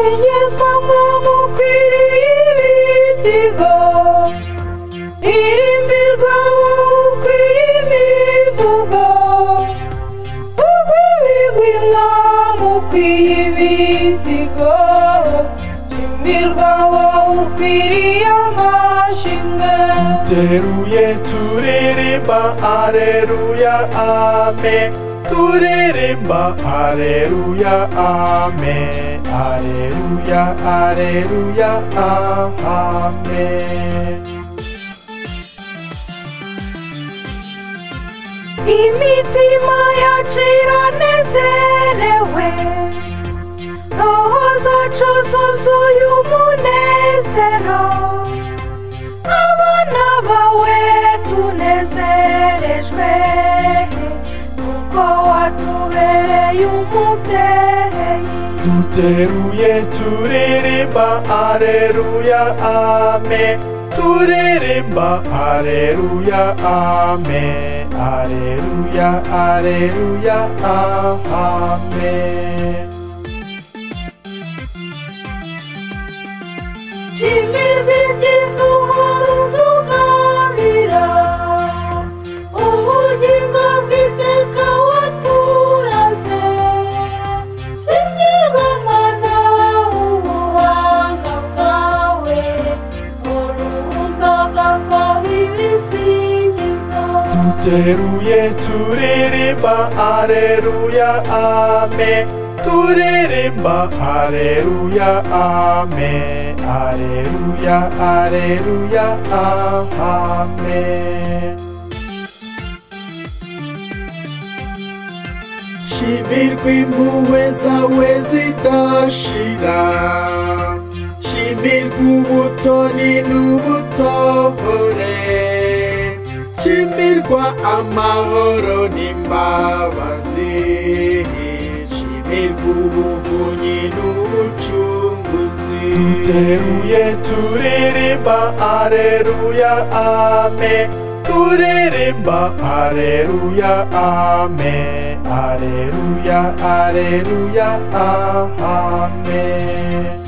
igezwa mu ukwiriye ibizigo irimbirwa mu ukwiye imivugo ukwibigwa umwami ukwiye ibizigo imirwa wowe ukwiriye amashimwe duteruye turirimba areruya amen turirimba areruya amen areruya areruya amen imitima yacu iranezerewe roho zacu zuzuye umunezero abana bawe tunezerejwe kuko watubereye umubyeyi duteruye turirimba areruya amen turirimba areruya amen areruya areruya amen shimirwe ibyiza uhora utuganira ubugingo bw'iteka waturaze shimirwe mana ubuhanga bwawe uruhundagazwa w'ibisingizo duteruye turirimba areruya amen turirimba areruya amen areruya areruya amen shimirwa impuhwe zawe zidashira shimirwa ubutoni n'ubutobore shimirwa amahoro n'imbabazi shimirwa ubuvunyi n'ubucunguzi duteruye turirimba areruya amen turirimba areruya amen areruya areruya amen